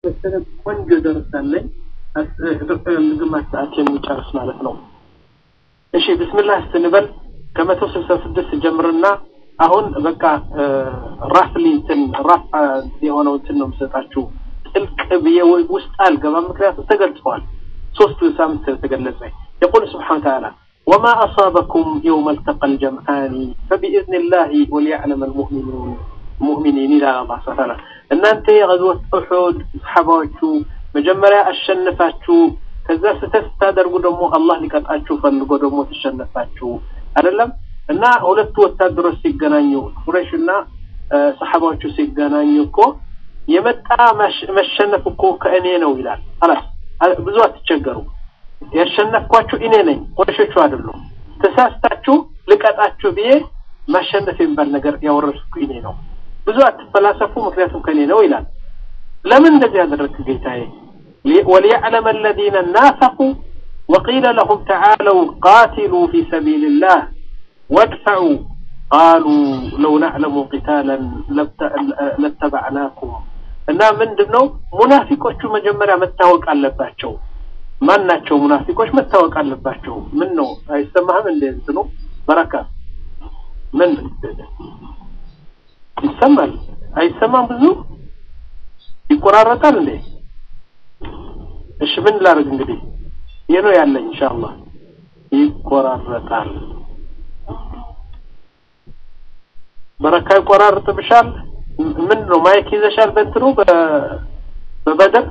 መሰለ ቆንጆ ደርሳለኝ ግማሽ ሰዓት የሚጨርስ ማለት ነው። እሺ ብስምላህ ስትንበል ከመቶ ስልሳ ስድስት ጀምርና አሁን በቃ ራፍሊ እንትን ራፍ የሆነው እንትን ነው የምሰጣችሁ። ጥልቅ ብዬ ውስጥ አልገባም፣ ምክንያቱም ተገልጸዋል። ሶስት ሳምንት ተገለጸ። የቁል ስብሓን ተዓላ ወማ አሳበኩም የውመ ልተቀ ልጀምዓኒ ፈቢኢዝን ላህ ወሊያዕለም ልሙእሚኑን ሙእሚኒን ይላል አላህ ስብሐ ተዓላ። እናንተ የገዝወት ኡሑድ ሰሓባዎቹ መጀመሪያ አሸንፋችሁ ከዛ ስህተት ስታደርጉ ደግሞ አላህ ሊቀጣችሁ ፈልጎ ደግሞ ተሸነፋችሁ አይደለም እና ሁለቱ ወታደሮች ሲገናኙ ቁረይሽ እና ሰሓባዎቹ ሲገናኙ እኮ የመጣ መሸነፍ እኮ ከእኔ ነው ይላል። አላስ ብዙ አትቸገሩ፣ ያሸነፍኳችሁ እኔ ነኝ፣ ቁረሾቹ አይደሉም። ተሳስታችሁ ልቀጣችሁ ብዬ ማሸነፍ የሚባል ነገር ያወረድኩ እኔ ነው። ብዙ አትፈላሰፉ፣ ምክንያቱም ከእኔ ነው ይላል። ለምን እንደዚህ ያደረግክ ጌታዬ? ወሊያዕለመ አለዚነ ናፈቁ ወቂለ ለሁም ተዓለው ቃቲሉ ፊ ሰቢልላህ ወድፈዑ ቃሉ ለው ናዕለሙ ቂታለን ለተባዕናኩም እና ምንድን ነው ሙናፊቆቹ መጀመሪያ መታወቅ አለባቸው። ማን ናቸው ሙናፊቆች? መታወቅ አለባቸው። ምን ነው አይሰማህም? እንደ እንትኑ በረካ ምን ይሰማል? አይሰማም? ብዙ ይቆራረጣል እንዴ? እሺ ምን ላድርግ እንግዲህ ይህ ነው ያለኝ። ኢንሻአላህ ይቆራረጣል። በረካ ይቆራርጥብሻል። ምን ነው ማይክ ይዘሻል? በእንትኑ በበደር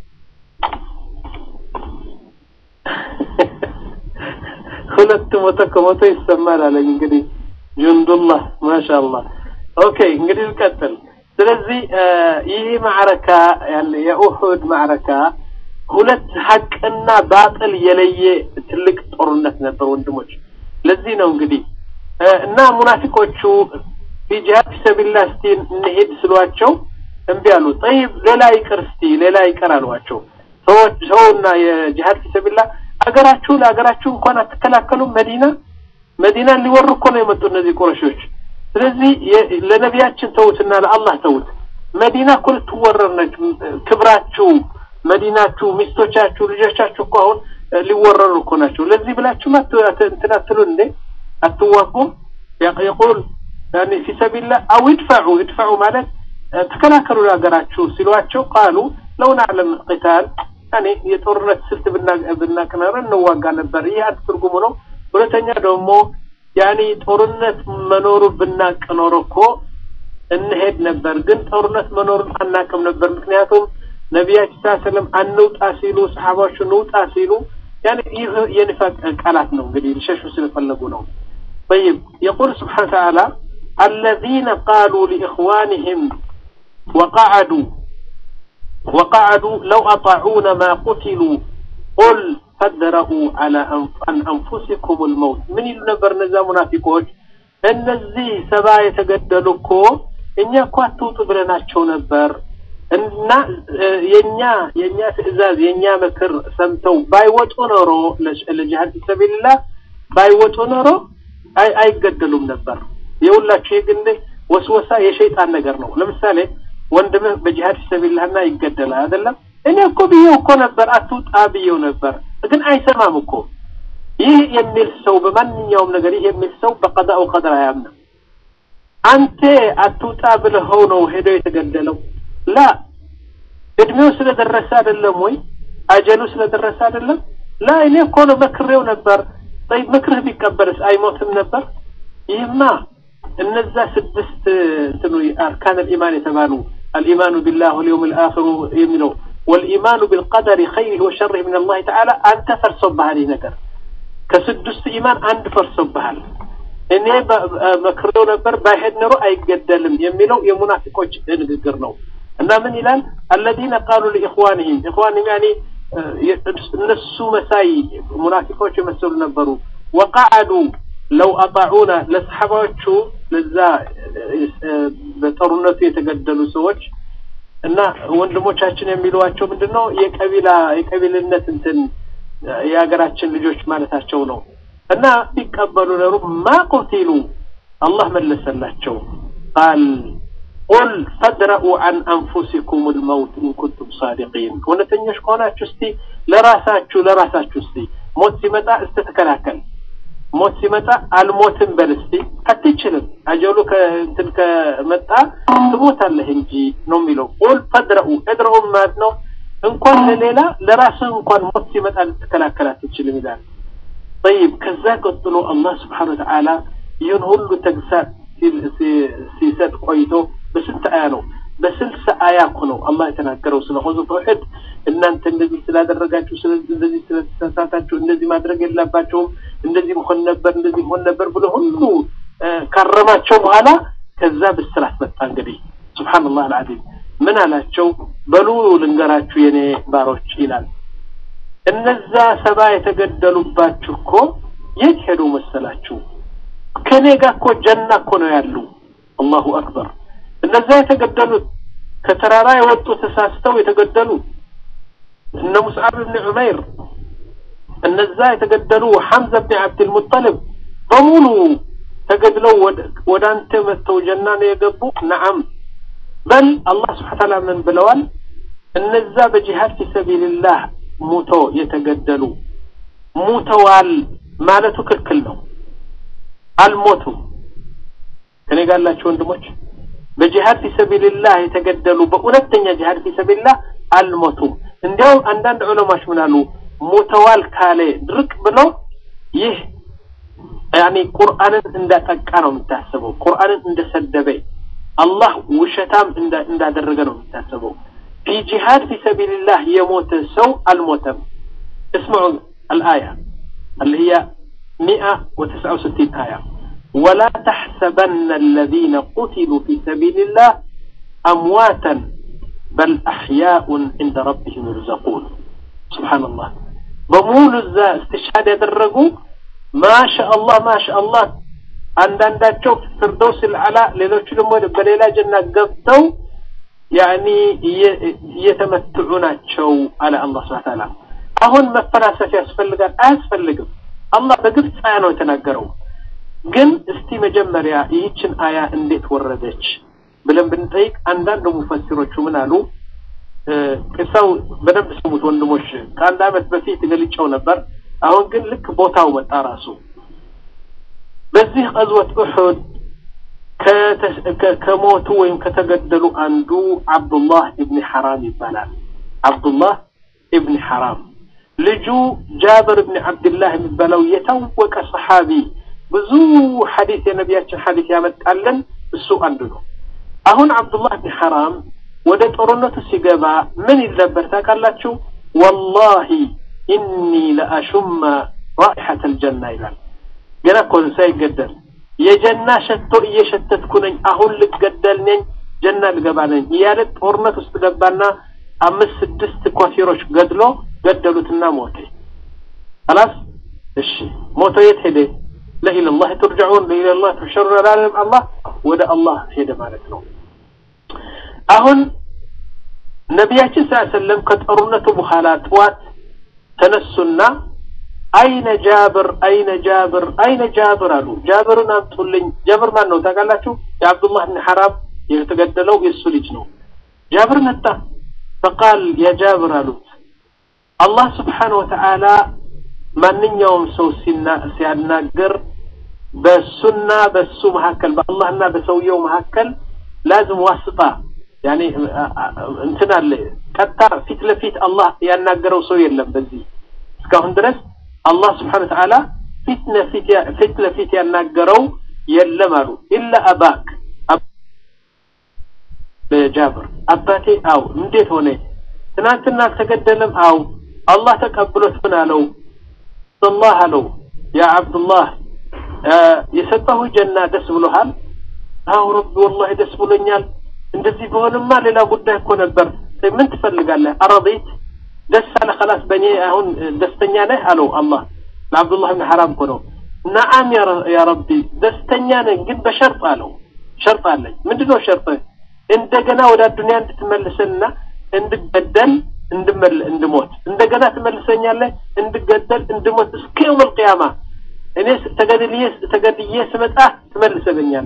ሁለት መቶ ከመቶ ይሰማል አለኝ። እንግዲህ ጁንዱላህ ማሻአላህ። ኦኬ እንግዲህ ልቀጥል። ስለዚህ ይህ ማዕረካ ያለ የኡሑድ ማዕረካ ሁለት ሀቅና ባጥል የለየ ትልቅ ጦርነት ነበር ወንድሞች። ለዚህ ነው እንግዲህ እና ሙናፊቆቹ ቢጂሃድ ፊሰቢላህ እስቲ እንሄድ ስሏቸው እምቢ አሉ። ጠይብ ሌላ ይቅር እስቲ ሌላ ይቅር አሏቸው። ሰዎች ሰውና የጂሃድ ፊሰቢላህ አገራችሁ ለሀገራችሁ እንኳን አትከላከሉም። መዲና መዲናን ሊወሩ እኮ ነው የመጡ እነዚህ ቁረሾች። ስለዚህ ለነቢያችን ተውትና ለአላህ ተውት። መዲና እኮ ልትወረር ነች። ክብራችሁ፣ መዲናችሁ፣ ሚስቶቻችሁ፣ ልጆቻችሁ እኮ አሁን ሊወረሩ እኮ ናቸው። ለዚህ ብላችሁ እንትን አትሉን እንዴ? አትዋጉም? የቁል ያኒ ፊ ሰቢልላህ አው ይድፈዑ ይድፈዑ ማለት ተከላከሉ ለሀገራችሁ ሲሏቸው ቃሉ ለው ናዕለም ቂታል ያኔ የጦርነት ስልት ብናቅ ኖሮ እንዋጋ ነበር። ይህ አንድ ትርጉሙ ነው። ሁለተኛ ደግሞ ያኔ ጦርነት መኖሩ ብናቅ ኖሮ እኮ እንሄድ ነበር። ግን ጦርነት መኖሩን አናቅም ነበር። ምክንያቱም ነቢያችን ስ ሰለም አንውጣ ሲሉ ሰሓባዎቹ ንውጣ ሲሉ ያኔ ይህ የኒፋቅ ቃላት ነው። እንግዲህ ሊሸሹ ስለፈለጉ ነው። طيب يقول سبحانه وتعالى الذين قالوا لإخوانهم وقعدوا وقعدوا لو أطاعونا ما قتلوا قل فادرؤوا على عن أنفسكم الموت من ينبر نزا منافقوች እነዚህ ሰባ የተገደሉ እኮ እኛ እኮ አትውጡ ብለናቸው ነበር እና የኛ የኛ ትዕዛዝ የኛ ምክር ሰምተው ባይወጡ ኖሮ ለጂሃድ ፊሰቢልላህ ባይወጡ ኖሮ አይገደሉም ነበር። የሁላችሁ ይህ ግን ወስወሳ የሸይጣን ነገር ነው። ለምሳሌ ወንድምህ በጂሃድ ፊሰቢልላህና ይገደላል አይደለም? እኔ እኮ ብዬው እኮ ነበር አትውጣ ብዬው ነበር፣ ግን አይሰማም እኮ። ይህ የሚል ሰው በማንኛውም ነገር ይህ የሚል ሰው በቀዳኡ ቀድር አያምንም። አንተ አትውጣ ብለኸው ነው ሄደው የተገደለው። ላ እድሜው ስለደረሰ አይደለም ወይ አጀሉ ስለደረሰ አይደለም? ላ እኔ እኮ ነው መክሬው ነበር። ጠይብ ምክርህ ቢቀበልስ አይሞትም ነበር? ይህማ እነዛ ስድስት እንትኑ አርካን አልኢማን የተባሉ አልኢማኑ ቢላህ ወልየውም ልአኽሩ የሚለው ወልኢማኑ ቢልቀደሪ ኸይሪህ ወሸሪህ ምን አላህ ተዓላ አንተ ፈርሶብሃል። ይህ ነገር ከስድስቱ ኢማን አንድ ፈርሶብሃል። እኔ መክሬው ነበር ባይሄድ ኖሮ አይገደልም የሚለው የሙናፊቆች ንግግር ነው። እና ምን ይላል? አለዚነ ቃሉ ሊኢኽዋንህም ኢኽዋንህም ያኒ እነሱ መሳይ ሙናፊቆች የመሰሉ ነበሩ። ወቃዓዱ ለው አጣዑና ለሰሓባዎቹ ለዛ በጦርነቱ የተገደሉ ሰዎች እና ወንድሞቻችን የሚሏቸው ምንድን ነው? የቀቢላ የቀቢልነት እንትን የሀገራችን ልጆች ማለታቸው ነው። እና ቢቀበሉ ነሩ ማ ቁቲሉ አላህ መለሰላቸው ቃል ቁል ፈድረኡ አን አንፉሲኩም ልመውት ኢንኩንቱም ሳዲቂን እውነተኞች ከሆናችሁ እስቲ ለራሳችሁ ለራሳችሁ እስቲ ሞት ሲመጣ እስቲ ተከላከል ሞት ሲመጣ አልሞትም በል እስቲ አትችልም አጀሉ ከእንትን ከመጣ ትሞታለህ እንጂ ነው የሚለው ቁል ፈድረኡ እድረኡ ማለት ነው እንኳን ለሌላ ለራስህ እንኳን ሞት ሲመጣ ልትከላከል አትችልም ይላል ጠይብ ከዛ ቀጥሎ አላህ ስብሓን ወተዓላ ይህን ሁሉ ተግሳጽ ሲሰጥ ቆይቶ በስንት አያ ነው በስልሳ አያ እኮ ነው አላህ የተናገረው ስለ ኹዙፍ ኡሑድ እናንተ እንደዚህ ስላደረጋችሁ እንደዚህ ስለተሳሳታችሁ እንደዚህ ማድረግ የለባቸውም እንደዚህ መሆን ነበር እንደዚህ መሆን ነበር ብሎ ሁሉ ካረማቸው በኋላ ከዛ ብስራት መጣ እንግዲህ ሱብሓነላህ አልዓዚም ምን አላቸው በሉ ልንገራችሁ የኔ ባሮች ይላል እነዛ ሰባ የተገደሉባችሁ እኮ የት ሄዱ መሰላችሁ ከኔ ጋር እኮ ጀና እኮ ነው ያሉ አላሁ አክበር እነዛ የተገደሉት ከተራራ የወጡ ተሳስተው የተገደሉ እነ ሙስዓብ ብን ዑመይር እነዛ የተገደሉ ሐምዛ ብን ዓብድልሙጠልብ በሙሉ ተገድለው ወደ አንተ መጥተው ጀና ነው የገቡ ነዓም በል አላህ ስብሓ ታላ ምን ብለዋል እነዛ በጂሃድ ፊ ሰቢልላህ ሙቶ የተገደሉ ሙተዋል ማለቱ ክልክል ነው አልሞቱም ከኔ ጋር ያላችሁ ወንድሞች በጂሃድ ፊ ሰቢልላህ የተገደሉ በእውነተኛ ጂሃድ ፊ ሰቢልላህ አልሞቱም እንዲያውም አንዳንድ ዑለማዎች ምን አሉ ሙተዋል ካለ ድርቅ ብሎ ይህ ያኒ ቁርአንን እንዳጠቃ ነው የሚታሰበው ቁርአንን እንደሰደበ አላህ ውሸታም እንዳደረገ ነው የሚታሰበው ፊ ጂሃድ ፊ ሰቢልላህ የሞተ ሰው አልሞተም اسمعوا الآية اللي هي 169 آية ولا تحسبن الذين قتلوا في سبيل الله أمواتا بل أحياء عند ربهم يرزقون سبحان الله بمول الزا استشهاد يدرقوا ما شاء الله ما شاء الله አንዳንዳቸው ፍርዶስ ልዓላ ሌሎቹ ደግሞ በሌላ ጀና ገብተው ያኒ እየተመትዑ ናቸው አለ አላህ ስብሐ ተዓላ አሁን መፈላሰፍ ያስፈልጋል አያስፈልግም አላህ በግልጽ አያ ነው የተናገረው ግን እስቲ መጀመሪያ ይህችን አያ እንዴት ወረደች ብለን ብንጠይቅ አንዳንድ ሙፈሲሮቹ ምን አሉ ቅሳው በደንብ ስሙት ወንድሞች ከአንድ አመት በፊት ገልጨው ነበር አሁን ግን ልክ ቦታው መጣ ራሱ በዚህ ቀዝወት ኡሑድ ከሞቱ ወይም ከተገደሉ አንዱ አብዱላህ ኢብኒ ሐራም ይባላል አብዱላህ ኢብኒ ሐራም ልጁ ጃብር እብን ዓብድላህ የሚባለው የታወቀ ሰሓቢ ብዙ ሐዲስ የነቢያችን ሐዲስ ያመጣልን እሱ አንዱ ነው አሁን አብዱላህ ብን ሐራም ወደ ጦርነቱ ሲገባ ምን ይል ነበር ታውቃላችሁ ወላሂ ኢኒ ለአሹማ ራኢሐተ ልጀና ይላል ገና እኮ ሳይገደል የጀና ሸቶ እየሸተትኩ ነኝ አሁን ልገደል ነኝ ጀና ልገባ ነኝ እያለ ጦርነት ውስጥ ገባና አምስት ስድስት ኮፊሮች ገድሎ ገደሉትና ሞተ خلاص እሺ ሞቶ የት ሄደ ለኢላ ላህ ትርጅዑን ለኢላ ላህ ትሕሸሩን አላለም አላህ ወደ አላህ ሄደ ማለት ነው አሁን ነቢያችን ስ ሰለም ከጦርነቱ በኋላ ጥዋት ተነሱና አይነ ጃብር አይነ ጃብር አይነ ጃብር አሉ ጃብርን አምጡልኝ ጃብር ማን ነው ታውቃላችሁ የአብዱላህ ብን ሐራም የተገደለው የእሱ ልጅ ነው ጃብር መጣ ፈቃል ያ ጃብር አሉት አላህ ስብሓን ወተዓላ ማንኛውም ሰው ሲያናገር በሱና በሱ መካከል በአላህና በሰውየው መካከል ላዝም ዋስጣ ያኔ እንትን አለ ቀጥታ ፊት ለፊት አላህ ያናገረው ሰው የለም በዚህ እስካሁን ድረስ አላህ ስብሓን ወተዓላ ፊት ለፊት ያናገረው የለም አሉ ኢላ አባክ ጃብር አባቴ አው እንዴት ሆነ ትናንትና አልተገደለም አው አላህ ተቀብሎት ምን አለው አላህ አለው ያ አብዱላህ የሰጠሁ ጀና ደስ ብሎሃል አው ረቢ ወላሂ ደስ ብሎኛል እንደዚህ በሆንማ ሌላ ጉዳይ እኮ ነበር ምን ትፈልጋለህ አረዲት ደስ አለ خلاص በእኔ አሁን ደስተኛ ነህ አለው አላህ ለአብዱላህ ብን ሐራም እኮ ነው ነዓም ያ ረቢ ደስተኛ ነኝ ግን በሸርጥ አለው ሸርጥ አለኝ ምንድነው ሸርጥ እንደገና ወደ አዱንያ እንድትመልሰንና እንድገደል እንድመል እንድሞት እንደገና ትመልሰኛለህ እንድገደል እንድሞት እስከ የውም القيامة እኔ ተገድልዬ ተገድዬ ስመጣ ትመልሰኛለህ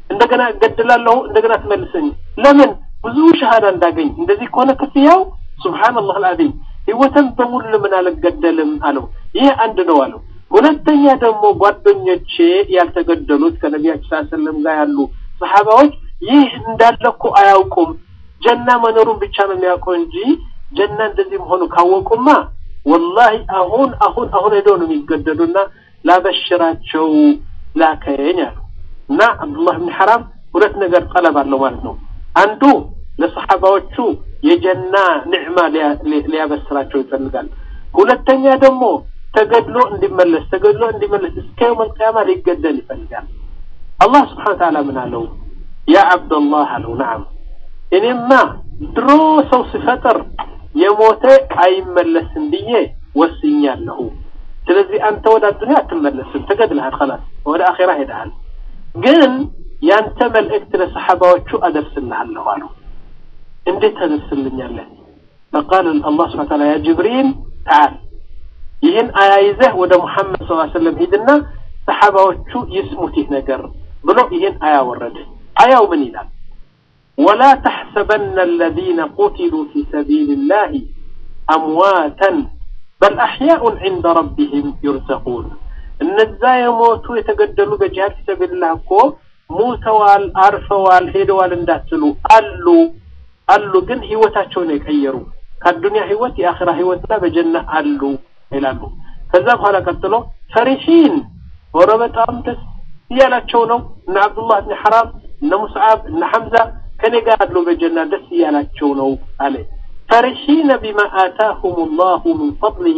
እንደገና እገድላለሁ እንደገና ትመልሰኝ ለምን ብዙ ሸሃዳ እንዳገኝ እንደዚህ ከሆነ ክፍያው ሱብሃንአላህ አልዓዚም ህይወትን በሙሉ ለምን አልገደልም አለው ይሄ አንድ ነው አለው ሁለተኛ ደግሞ ጓደኞቼ ያልተገደሉት ከነቢያችን ሰለላሁ ዐለይሂ ወሰለም ጋር ያሉ ሰሃባዎች ይህ እንዳለ እኮ አያውቁም ጀና መኖሩን ብቻ ነው የሚያውቀው እንጂ ጀና እንደዚህ መሆኑ ካወቁማ ወላሂ አሁን አሁን አሁን ሄደው ነው የሚገደሉና ላበሽራቸው ላከኝ አሉ እና አብዱላህ ብን ሐራም ሁለት ነገር ጠለብ አለው ማለት ነው አንዱ ለሰሓባዎቹ የጀና ንዕማ ሊያበስራቸው ይፈልጋል ሁለተኛ ደግሞ ተገድሎ እንዲመለስ ተገድሎ እንዲመለስ እስከ የውም አልቅያማ ሊገደል ይፈልጋል አላህ ስብሓን ተዓላ ምን አለው ያ አብደላህ አለው ነዓም እኔማ ድሮ ሰው ሲፈጥር የሞተ አይመለስም ብዬ ወስኛለሁ ስለዚህ አንተ ወደ አዱኒያ አትመለስም ተገድልሃል ከላስ ወደ አኼራ ሄደሃል ግን ያንተ መልእክት ለሰሓባዎቹ አደርስልሃለሁ አለው እንዴት ታደርስልኛለህ فقال الله سبحانه وتعالى يا جبريل تعال ይህን አያ ይዘህ ወደ ሙሐመድ ስ ሰለም ሂድና ሰሓባዎቹ ይስሙት ይህ ነገር ብሎ ይህን አያ ወረደ አያው ምን ይላል ወላ ተሕሰበና አለዚነ ቁትሉ ፊ ሰቢል ላህ አምዋተን በል አሕያኡን ዕንደ ረቢህም ዩርዘቁን እነዛ የሞቱ የተገደሉ በጂሃድ ፊ ሰቢልላህ እኮ ሙተዋል አርፈዋል ሄደዋል እንዳትሉ አሉ አሉ ግን ህይወታቸውን የቀየሩ ከአዱንያ ህይወት የአኺራ ህይወትና በጀና አሉ ይላሉ ከዛ በኋላ ቀጥሎ ፈሪሒን ወረ በጣም ደስ እያላቸው ነው እነ አብዱላህ እነ ሐራም እነ ሙስዓብ እነ ሐምዛ ከኔ ጋር አሉ በጀና ደስ እያላቸው ነው አለ ፈሪሒነ ቢማ አታሁም ላሁ ምን ፈضሊህ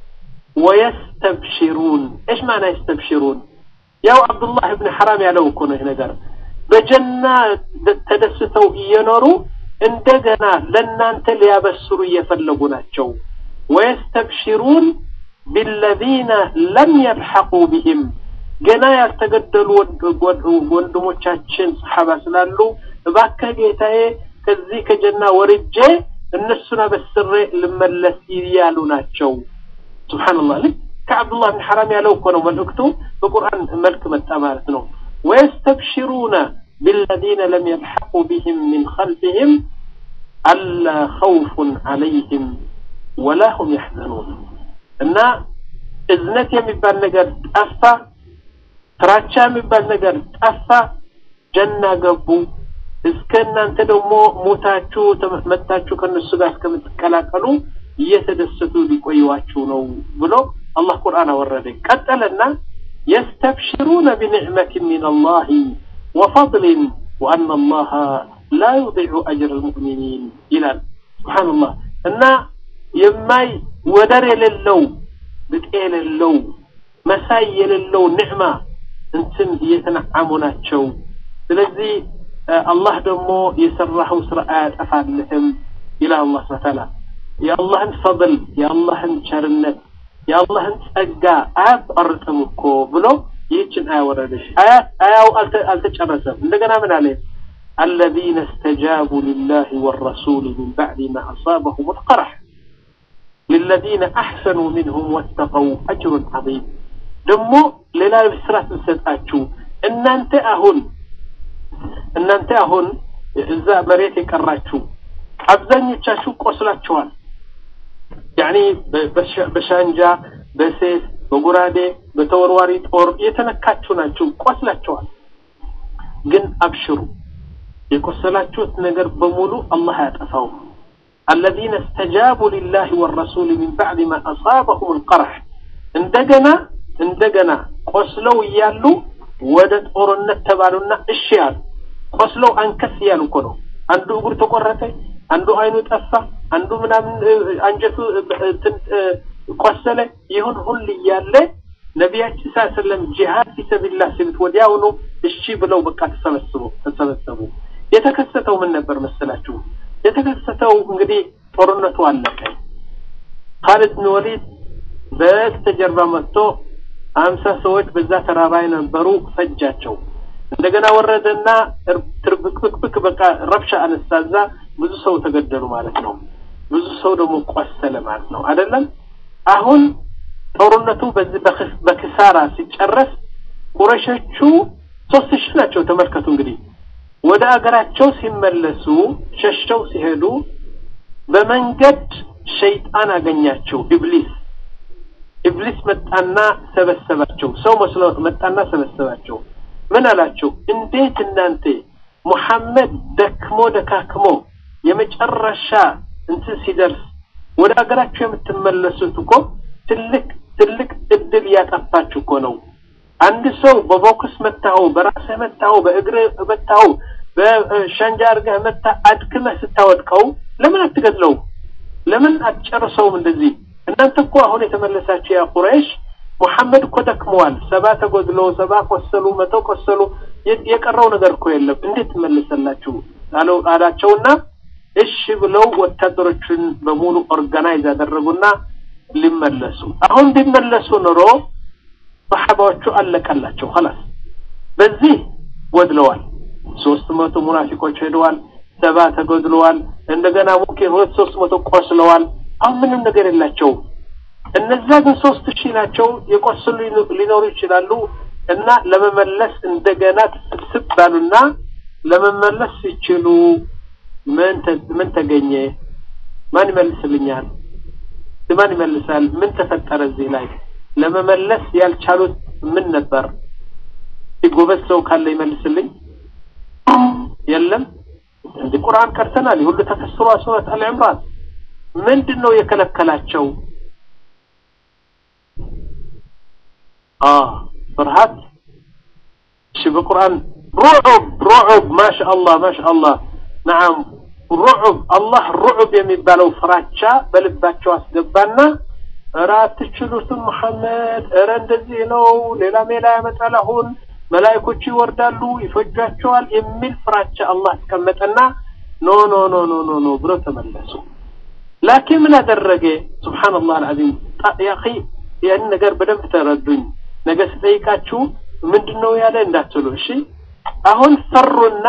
ወየስተብሽሩን ايش معنى يستبشرون ያው አብዱላህ እብን ሐራም ያለው እኮ ነው ይህ ነገር በጀና ተደስተው እየኖሩ እንደገና ለእናንተ ሊያበስሩ እየፈለጉ ናቸው ወየስተብሽሩን ቢለዚነ ለም የልሐቁ ቢህም ገና ያልተገደሉ ወንድሞቻችን ሰሓባ ስላሉ እባክህ ጌታዬ ከዚህ ከጀና ወርጄ እነሱን አበስሬ ልመለስ እያሉ ናቸው ስብሓንላህ ልክ ከዓብዱላህ ብን ሐራም ያለው እኮ ነው መልእክቱ በቁርአን መልክ መጣ ማለት ነው ወየስተብሽሩነ بالذين لم يلحقوا بهم من خلفهم ألا خوف عليهم ولا هم يحزنون እና እዝነት የሚባል ነገር ጠፋ ፍራቻ የሚባል ነገር ጠፋ ጀና ገቡ እስከ እናንተ ደግሞ ሞታችሁ መጣችሁ ከነሱ ጋር እስከምትቀላቀሉ እየተደሰቱ ሊቆዩዋችሁ ነው ብሎ አላህ ቁርአን አወረደ ቀጠለና يستبشرون بنعمة من الله وفضل وأن الله لا يضيع أجر المؤمنين إلى سبحان الله أن يماي ودر للو بتقيل اللو مساي للو نعمة انتم يتنعمنا شو ስለዚህ አላህ ደግሞ የሰራኸው ስርዓት አፋልህም ይላል አላህ ስብሐ ተዓላ የአላህን ፈضል የአላህን ቸርነት የአላህን ጸጋ አያቋርጥም እኮ ብሎ ይህችን አያ ወረደች አያው አልተጨረሰም እንደገና ምን አለ الذين استجابوا لله والرسول من بعد ما أصابهم القرح للذين أحسنوا منهم واتقوا أجر عظيم دمو للا بسرات نسدأتشو إن أنت أهون إن أنت أهون إذا مريت يكراتشو አብዛኞቻችሁ ቆስላችኋል ያኒ በሻንጃ በሴት በጉራዴ በተወርዋሪ ጦር የተነካችሁ ናችሁ ቆስላችኋል ግን አብሽሩ የቆሰላችሁት ነገር በሙሉ አላህ ያጠፋው الذين استجابوا لله والرسول من بعد ما أصابهم القرح እንደገና እንደገና ቆስለው እያሉ ወደ ጦርነት ተባሉና እሺ ያሉ ቆስለው አንከስ እያሉ እኮ ነው አንዱ እግሩ ተቆረጠ አንዱ አይኑ ጠፋ አንዱ ምናምን አንጀቱ ቆሰለ ይሁን ሁሉ እያለ ነቢያችን ስ ሰለም ጂሃድ ፊሰቢላህ ሲሉት ወዲያውኑ እሺ ብለው በቃ ተሰበስቡ ተሰበሰቡ የተከሰተው ምን ነበር መሰላችሁ የተከሰተው እንግዲህ ጦርነቱ አለቀ ካሊድ ብን ወሊድ በስተጀርባ መጥቶ አምሳ ሰዎች በዛ ተራራ የነበሩ ፈጃቸው እንደገና ወረደና ትርብክብክ በቃ ረብሻ አነሳዛ ብዙ ሰው ተገደሉ ማለት ነው ብዙ ሰው ደግሞ ቆሰለ ማለት ነው አይደለም አሁን ጦርነቱ በዚህ በክሳራ ሲጨረስ ቁረሾቹ ሶስት ሺህ ናቸው ተመልከቱ እንግዲህ ወደ አገራቸው ሲመለሱ ሸሽተው ሲሄዱ በመንገድ ሸይጣን አገኛቸው ኢብሊስ ኢብሊስ መጣና ሰበሰባቸው ሰው መስሎ መጣና ሰበሰባቸው ምን አላቸው እንዴት እናንተ ሙሐመድ ደክሞ ደካክሞ የመጨረሻ እንትን ሲደርስ ወደ አገራችሁ የምትመለሱት እኮ ትልቅ ትልቅ እድል እያጠፋችሁ እኮ ነው አንድ ሰው በቦክስ መታኸው በራስህ መታኸው በእግርህ መታኸው በሻንጃ አድርገህ መታ አድክመህ ስታወድቀው ለምን አትገድለው ለምን አትጨርሰውም እንደዚህ እናንተ እኮ አሁን የተመለሳችሁ ያ ቁረይሽ ሙሐመድ እኮ ደክመዋል ሰባ ተጎድሎ ሰባ ቆሰሉ መቶ ቆሰሉ የቀረው ነገር እኮ የለም እንዴት ትመለሰላችሁ አለው አላቸውና እሺ ብለው ወታደሮችን በሙሉ ኦርጋናይዝ አደረጉና ሊመለሱ አሁን ቢመለሱ ኑሮ ሰሓባዎቹ አለቀላቸው ኸላስ በዚህ ጎድለዋል ሶስት መቶ ሙናፊቆች ሄደዋል ሰባ ተጎድለዋል እንደገና ሙምኪን ሁለት ሶስት መቶ ቆስለዋል አሁን ምንም ነገር የላቸውም እነዛ ግን ሶስት ሺህ ናቸው የቆሰሉ ሊኖሩ ይችላሉ እና ለመመለስ እንደገና ስብስብ ባሉና ለመመለስ ሲችሉ ምን ምን ተገኘ ማን ይመልስልኛል ማን ይመልሳል ምን ተፈጠረ እዚህ ላይ ለመመለስ ያልቻሉት ምን ነበር ጎበዝ ሰው ካለ ይመልስልኝ የለም እንደ ቁርአን ቀርተናል ሁሉ ተፈስሯ ሱረት አልዕምራን ምንድን ነው የከለከላቸው ፍርሃት እሺ በቁርአን ሩዑብ ሩዑብ ማሻአላህ ማሻአላህ ነዓም ሩዑብ አላህ ሩዑብ የሚባለው ፍራቻ በልባቸው አስገባና እረ አትችሉትም መሐመድ እረ እንደዚህ ነው ሌላ ሜላ ያመጣል አሁን መላይኮቹ ይወርዳሉ ይፈጇቸዋል የሚል ፍራቻ አላህ አስቀመጠና ኖ ኖ ኖ ኖ ኖ ኖ ብሎ ተመለሱ ላኪን ምን አደረገ ስብሓንላህ አልዓዚም ያኺ ያን ነገር በደንብ ተረዱኝ ነገ ስጠይቃችሁ ምንድን ነው ያለ እንዳትሉ እሺ አሁን ፈሩና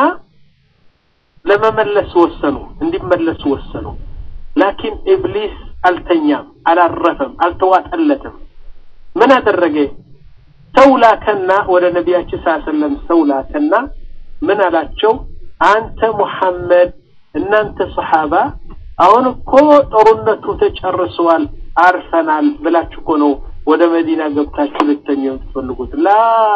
ለመመለስ ወሰኑ እንዲመለሱ ወሰኑ ላኪን ኢብሊስ አልተኛም አላረፈም አልተዋጠለትም ምን አደረገ ሰው ላከና ወደ ነቢያችን ስ ሰለም ሰው ላከና ምን አላቸው አንተ ሙሐመድ እናንተ ሰሓባ አሁን እኮ ጦርነቱ ተጨርሰዋል አርፈናል ብላችሁ እኮ ነው ወደ መዲና ገብታችሁ ልተኙ የምትፈልጉት ላ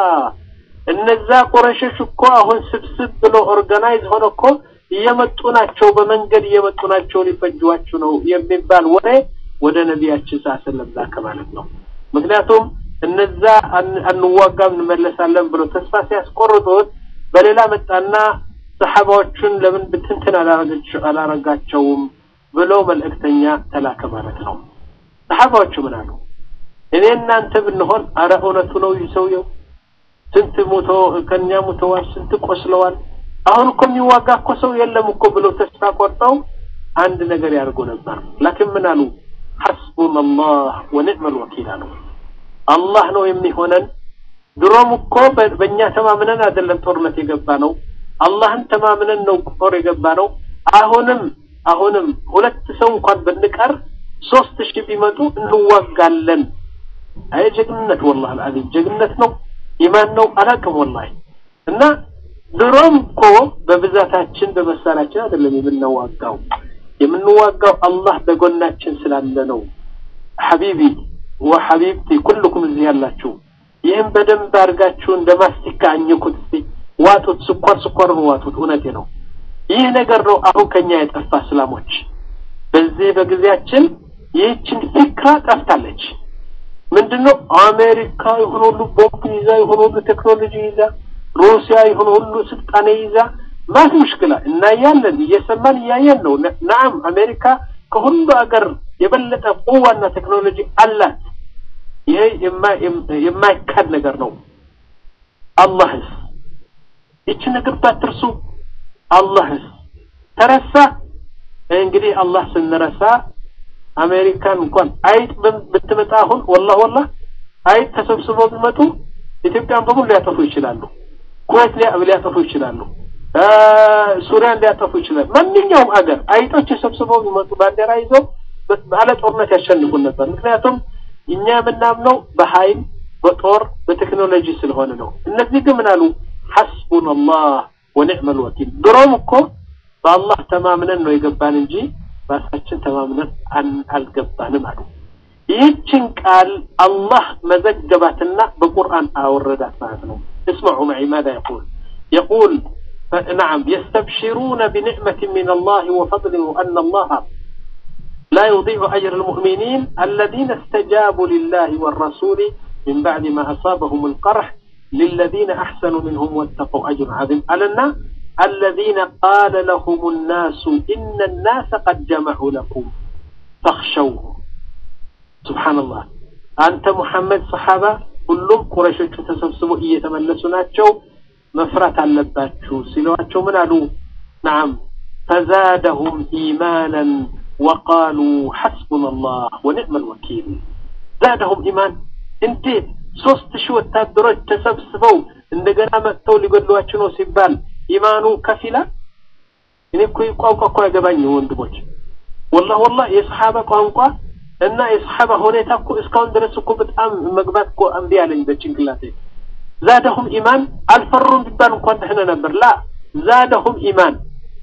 እነዛ ቁረሾች እኮ አሁን ስብስብ ብሎ ኦርጋናይዝ ሆነ እኮ እየመጡ ናቸው በመንገድ እየመጡ ናቸው ሊፈጅዋችሁ ነው የሚባል ወሬ ወደ ነቢያችን ስ ሰለም ላከ ማለት ነው ምክንያቱም እነዛ አንዋጋም እንመለሳለን ብሎ ተስፋ ሲያስቆርጡት በሌላ መጣና ሰሓባዎቹን ለምን ብትንትን አላረጋቸውም ብሎ መልእክተኛ ተላከ ማለት ነው ሰሓባዎቹ ምን አሉ እኔ እናንተ ብንሆን አረ እውነቱ ነው ይህ ሰውየው ስንት ሙቶ ከኛ ሙተዋል ስንት ቆስለዋል አሁን እኮ የሚዋጋ እኮ ሰው የለም እኮ ብሎ ተስፋ ቆርጠው አንድ ነገር ያደርጉ ነበር ላኪን ምን አሉ ሐስቡና አላህ ወኒዕመል ወኪል አሉ አላህ ነው የሚሆነን ድሮም እኮ በእኛ ተማምነን አይደለም ጦርነት የገባ ነው አላህን ተማምነን ነው ጦር የገባ ነው አሁንም አሁንም ሁለት ሰው እንኳን ብንቀር ሶስት ሺህ ቢመጡ እንዋጋለን አይ ጀግንነት ወላሂ አልዓዚም ጀግንነት ነው ኢማን ነው አላውቅም ወላሂ እና ድሮም እኮ በብዛታችን በመሳሪያችን አይደለም የምንዋጋው የምንዋጋው አላህ በጎናችን ስላለ ነው ሐቢቢ ወሐቢብቲ ኩልኩም እዚህ ያላችሁ ይህም በደንብ አድርጋችሁ እንደ ማስቲካ አኝኩት እስቲ ዋጡት ስኳር ስኳር ነው ዋጡት እውነቴ ነው ይህ ነገር ነው አሁን ከኛ የጠፋ እስላሞች በዚህ በጊዜያችን ይህችን ፊክራ ጠፍታለች ምንድነው አሜሪካ የሆነ ሁሉ ቦምብ ይዛ የሆነ ሁሉ ቴክኖሎጂ ይዛ ሩሲያ የሆነ ሁሉ ስልጣኔ ይዛ ማት ሙሽክላ እናያለን እየሰማን እያየን ነው ናም አሜሪካ ከሁሉ ሀገር የበለጠ ቁዋና ቴክኖሎጂ አላት ይሄ የማይካድ ነገር ነው አላህስ ይቺ ነገር ባትርሱ አላህስ ተረሳ እንግዲህ አላህ ስንረሳ አሜሪካን እንኳን አይጥ ብትመጣ አሁን ወላህ ወላህ አይጥ ተሰብስበው ቢመጡ ኢትዮጵያን በሙሉ ሊያጠፉ ይችላሉ ኩዌት ሊያጠፉ ይችላሉ ሱሪያን ሊያጠፉ ይችላል ማንኛውም አገር አይጦች ተሰብስበው ቢመጡ ባንዲራ ይዘው ባለ ጦርነት ያሸንፉን ነበር ምክንያቱም እኛ የምናምነው በኃይል በጦር በቴክኖሎጂ ስለሆነ ነው እነዚህ ግን ምን አሉ ሐስቡና አላህ ወኒዕመል ወኪል። ድሮም እኮ በአላህ ተማምነን ነው የገባን እንጂ ራሳችን ተማምነን አልገባንም አሉ። ይህችን ቃል አላህ መዘገባትና በቁርአን አወረዳት ማለት ነው። እስመዑ መዒ ማዛ የቁል የቁል نعم يستبشرون بنعمة من الله وفضل وأن الله لا يضيع أجر المؤمنين الذين استجابوا لله والرسول من بعد ما أصابهم القرح للذين أحسنوا منهم واتقوا أجر عظيم ألنا الذين قال لهم الناس إن الناس قد جمعوا لكم فاخشوه سبحان الله أنت محمد صحابة كلهم قريش تسبسبوا إيه تملسوا መፍራት አለባችሁ ሲሏቸው ምን አሉ? ነዓም ፈዛደሁም ኢማናን ወቃሉ ሐስቡና አላህ ወኒዕመል ወኪል። ዛደሁም ኢማን እንዴት ሶስት ሺህ ወታደሮች ተሰብስበው እንደገና መጥተው ሊገድሏችሁ ነው ሲባል ኢማኑ ከፊላ። እኔ እኮ ቋንቋ እኮ ያገባኝ ወንድሞች፣ ወላሂ ወላሂ የሰሓባ ቋንቋ እና የሰሓባ ሁኔታ እኮ እስካሁን ድረስ እኮ በጣም መግባት እኮ እምቢ አለኝ በጭንቅላቴ ዛደሁም ኢማን አልፈሩም ቢባል እንኳን ደህና ነበር። ላ ዛደሁም ኢማን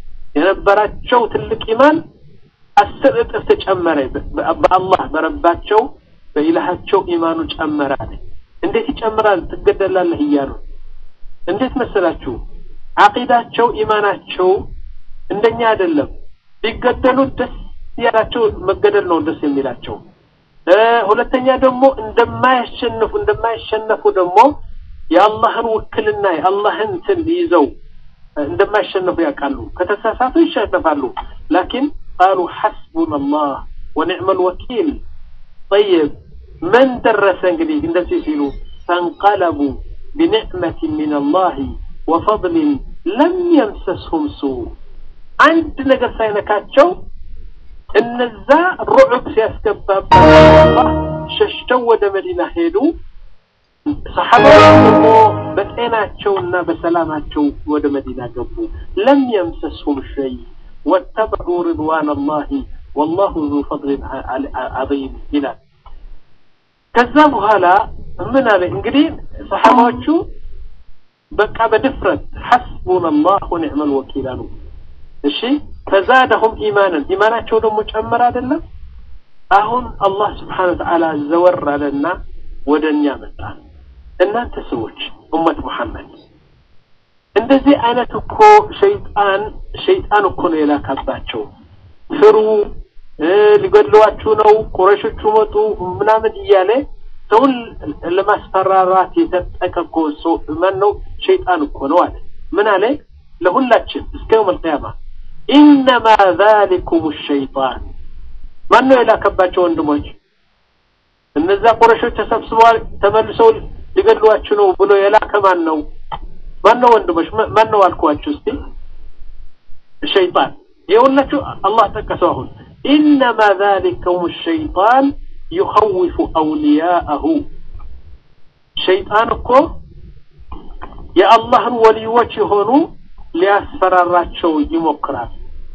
የነበራቸው ትልቅ ኢማን አስር እጥፍ ተጨመረ። በአላህ በረባቸው በኢላሃቸው ኢማኑ ጨመረ አለ። እንዴት ይጨምራል? ትገደላለህ እያሉ እንዴት መሰላችሁ? አቂዳቸው ኢማናቸው እንደኛ አይደለም። ቢገደሉ ደስ ያላቸው መገደል ነው ደስ የሚላቸው። ሁለተኛ ደግሞ እንደማያሸንፉ እንደማያሸነፉ ደግሞ የአላህን ውክልና የአላህን እንትን ይዘው እንደማይሸነፉ ያውቃሉ። ከተሳሳቱ ይሸነፋሉ። ላኪን ቃሉ ሐስቡና አላህ ወኒዕመል ወኪል። ጠይብ ምን ደረሰ እንግዲህ እንደዚህ ሲሉ ፈንቀለቡ ቢኒዕመት ሚን አላህ ወፈድሊን ለም የምሰስሁም ሱ አንድ ነገር ሳይነካቸው እነዛ ሩዑብ ሲያስገባባቸው ሸሽተው ወደ መዲና ሄዱ። ሰሓባዎች ደግሞ በጤናቸውና በሰላማቸው ወደ መዲና ገቡ። ለም የምሰስሁም ሸይ ወተበዑ ሪድዋን አላህ ወላሁ ዙ ፈድሊን ዐዚም ይላል። ከዛ በኋላ ምን አለ እንግዲህ ሰሓባዎቹ በቃ በድፍረት ሐስቡና አላህ ወኒዕመል ወኪል አሉ። እሺ ፈዛደሁም ኢማንን ኢማናቸው ደግሞ ጨመረ አይደለም። አሁን አላህ ስብሓነ ወተዓላ ዘወር አለና ወደ እኛ መጣ። እናንተ ሰዎች ኡመት ሙሐመድ እንደዚህ አይነት እኮ ሸይጣን ሸይጣን እኮ ነው የላካባቸው። ፍሩ፣ ሊገድሏችሁ ነው፣ ቁረሾቹ መጡ ምናምን እያለ ሰውን ለማስፈራራት የተጠቀ እኮ ሰው ማን ነው? ሸይጣን እኮ ነው አለ። ምን አለ? ለሁላችን እስከ የውም አልቅያማ ኢነማ ዛሊኩም ሸይጣን። ማን ነው የላከባቸው ወንድሞች? እነዛ ቁረሾች ተሰብስበዋል፣ ተመልሰው ሊገድሏችሁ ነው ብሎ የላከ ማን ነው? ማን ነው ወንድሞች? ማን ነው አልኳችሁ? እስቲ ሸይጣን። የሁላችሁ አላህ ጠቀሰው። አሁን ኢነማ ዛሊኩም ሸይጣን ዩኸውፉ አውሊያአሁ። ሸይጣን እኮ የአላህን ወልዮች የሆኑ ሊያስፈራራቸው ይሞክራል።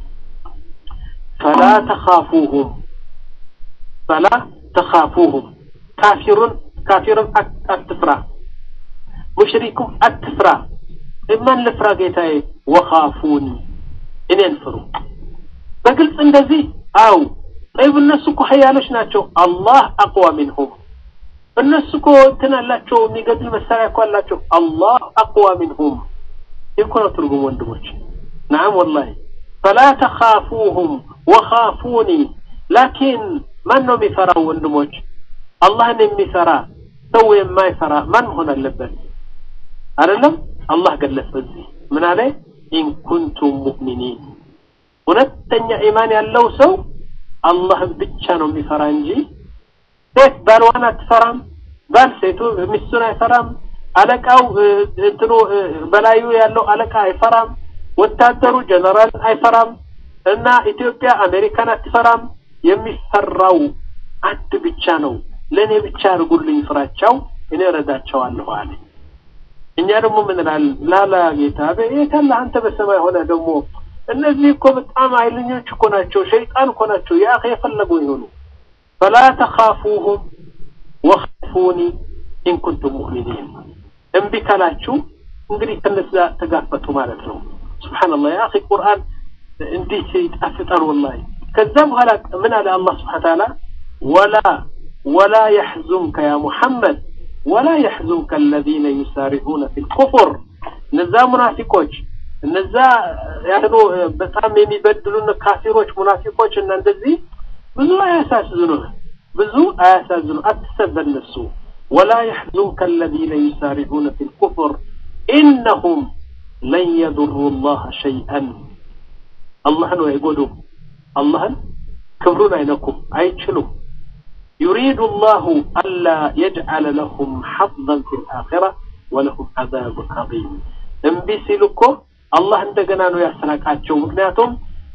ፈላ ተኻፉሁም ፈላ ተኻፉሁም ካፊሩን ካፊሩን አትፍራ፣ ሙሽሪኩም አትፍራ። ማን ልፍራ ጌታዬ? ወኻፉኒ እኔን ፍሩ። በግልጽ እንደዚህ አው ጠይብ፣ እነሱ እኮ ሀያሎች ናቸው። አላህ አቅዋ ሚንሁም እነሱ እኮ እንትን አላቸው፣ የሚገድል መሳሪያ እኮ አላቸው። አላህ አቅዋ ሚንሁም ይህ እኮ ነው ትርጉም ወንድሞች። ነዓም ወላሂ ፈላ ተኻፉሁም ወኻፉኒ ላኪን ማን ነው የሚፈራው ወንድሞች? አላህን የሚፈራ ሰው የማይፈራ ማን መሆን አለበት? አይደለም አላህ ገለጸ እዚህ ምን አለ? ኢን ኩንቱም ሙእሚኒን እውነተኛ ኢማን ያለው ሰው አላህን ብቻ ነው የሚፈራ እንጂ ሴት ባልዋን አትፈራም፣ ባል ሴቱ ሚስቱን አይፈራም፣ አለቃው እንትኑ በላዩ ያለው አለቃ አይፈራም፣ ወታደሩ ጀነራል አይፈራም፣ እና ኢትዮጵያ አሜሪካን አትፈራም። የሚፈራው አንድ ብቻ ነው። ለእኔ ብቻ አድርጉልኝ ፍራቻው፣ እኔ እረዳቸዋለሁ አለ። እኛ ደግሞ ምን እንላለን? ላላ ጌታ የት አለ አንተ በሰማይ ሆነ ደግሞ እነዚህ እኮ በጣም ኃይለኞች እኮ ናቸው፣ ሸይጣን እኮ ናቸው። ያ የፈለጉ ይሆኑ ፈላ ተኻፉሁም ወኻፉኒ ኢን ኩንቱም ሙእሚኒን። እምቢ ካላችሁ እንግዲህ ከነዛ ተጋፈጡ ማለት ነው። ሱብሓነላህ ያ አኺ ቁርአን እንዴት ይጣፍጣል ወላሂ። ከዛ በኋላ ምን አለ አላህ ስብሐነ ወተዓላ ወላ ወላ የሕዙንከ ያ ሙሐመድ ወላ የሕዙንከ አለዚነ ዩሳሪዑነ ፊል ኩፍር እነዛ ሙናፊቆች እነዛ ያሉ በጣም የሚበድሉን ካፊሮች ሙናፊቆች እና እንደዚህ ብዙ አያሳዝኑህ ብዙ አያሳዝኑ አትሰብ በነሱ ወላ የሕዙንከ አለዚነ ዩሳሪዑነ ፊል ኩፍር ኢነሁም ለን የዱሩ ላህ ሸይአን አላህን አይጎዱም አላህን ክብሩን አይነኩም አይችሉም يريد الله ألا يجعل لهم حظا في الآخرة ولهم عذاب عظيم እምቢ ሲሉ እኮ አላህ እንደገና ነው ያሰናቃቸው ምክንያቱም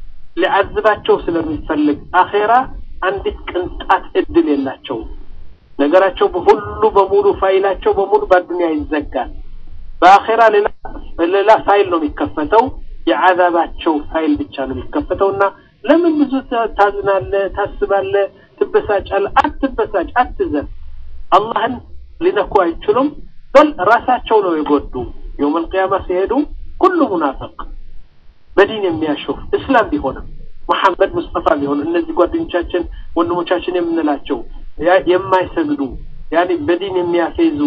ሊዓዝባቸው ስለሚፈልግ አኼራ አንዲት ቅንጣት እድል የላቸው ነገራቸው ሁሉ በሙሉ ፋይላቸው በሙሉ በአዱንያ ይዘጋል በአኼራ ሌላ ፋይል ነው የሚከፈተው የዓዛባቸው ፋይል ብቻ ነው የሚከፈተው እና ለምን ብዙ ታዝናለ ታስባለ ትበሳጫለ አትበሳጭ አትዘን አላህን ሊነኩ አይችሉም በል ራሳቸው ነው የጎዱ የውም አልቅያማ ሲሄዱ ኩሉ ሙናፈቅ በዲን የሚያሾፍ እስላም ቢሆንም መሐመድ ሙስጠፋ ቢሆን እነዚህ ጓደኞቻችን ወንድሞቻችን የምንላቸው የማይሰግዱ ያኔ በዲን የሚያፌዙ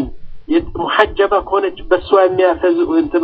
ሙሐጀባ ከሆነች በእሷ የሚያፈዙ እንትኑ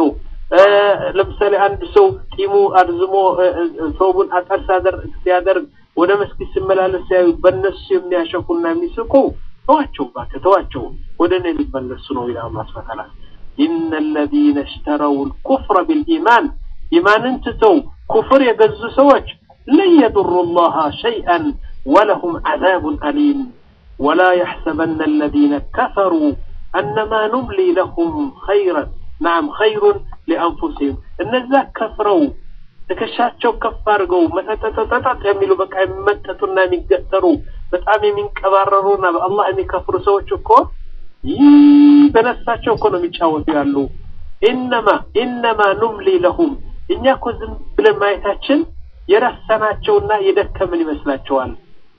ለምሳሌ አንድ ሰው ጢሙ አርዝሞ ሰውቡን አጠር ሲያደርግ ወደ መስጊድ ሲመላለስ ሲያዩ በእነሱ የሚያሸፉና የሚስቁ ተዋቸው እባክህ ተዋቸው ወደ እኔ ሊመለሱ ነው ይላል አላህ ሱብሓነሁ ወተዓላ ኢነ الذين اشتروا الكفر بالإيمان ኢማንን ትተው ኩፍር የገዙ ሰዎች ለን يضروا الله شيئا ولهم عذاب أليم ولا يحسبن الذين كفروا أنما نملي لهم خيرا نعم خير لأنفسهم እነዛ ከፍረው ትከሻቸው ከፍ አድርገው መጠጠጠጠጥ የሚሉ በቃ የሚመጠጡና የሚገጠሩ በጣም የሚንቀባረሩና በአላህ የሚከፍሩ ሰዎች እኮ ይህ በነፍሳቸው እኮ ነው የሚጫወቱ ያሉ ኢነማ ኢነማ ኑምሊ ለሁም እኛ እኮ ዝም ብለን ማየታችን የረሳናቸውና የደከምን ይመስላቸዋል